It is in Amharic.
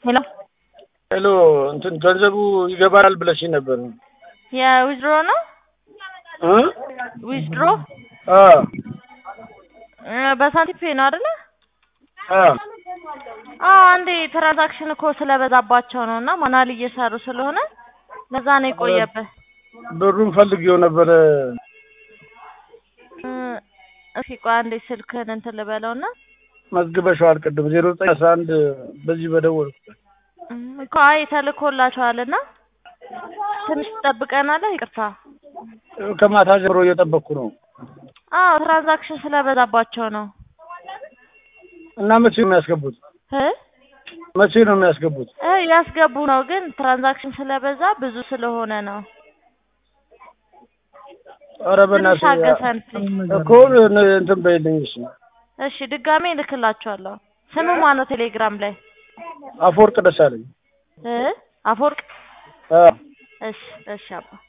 ሄሎ ሄሎ እንትን ገንዘቡ ይገባል ብለሽ ነበር የዊዝድሮ ነው እ ዊዝድሮ አ በሳንቲም ፔ ነው አይደለ? አ አዎ አንዴ ትራንዛክሽን እኮ ስለበዛባቸው ነው እና ማናል እየሰሩ ስለሆነ ለዛ ነው የቆየብህ። ብሩን ፈልጌው ነበረ። እ እስኪ ቆይ አንዴ ስልክህን እንትን ልበለውና መዝግበሽዋል ቅድም ዜሮ ዘጠኝ አስራ አንድ በዚህ በደወል እም እኮ አይ ተልኮላቸዋልና ትንሽ ትጠብቀናለህ? ይቅርታ። ከማታ ጀምሮ እየጠበቅኩ ነው አዎ ትራንዛክሽን ስለበዛባቸው ነው እና መቼ ነው የሚያስገቡት? እ መቼ ነው የሚያስገቡት? እ ያስገቡ ነው ግን ትራንዛክሽን ስለበዛ ብዙ ስለሆነ ነው። ኧረ በእናትሽ ትንሽ አገሰን ፕሊዝ። እኮ እንትን በይልኝ እሺ። እሺ ድጋሜ እልክላችኋለሁ። ስሙ ማነው ቴሌግራም ላይ? አፈወርቅ ደሳለኝ እ አፈወርቅ አ እሺ እሺ አባ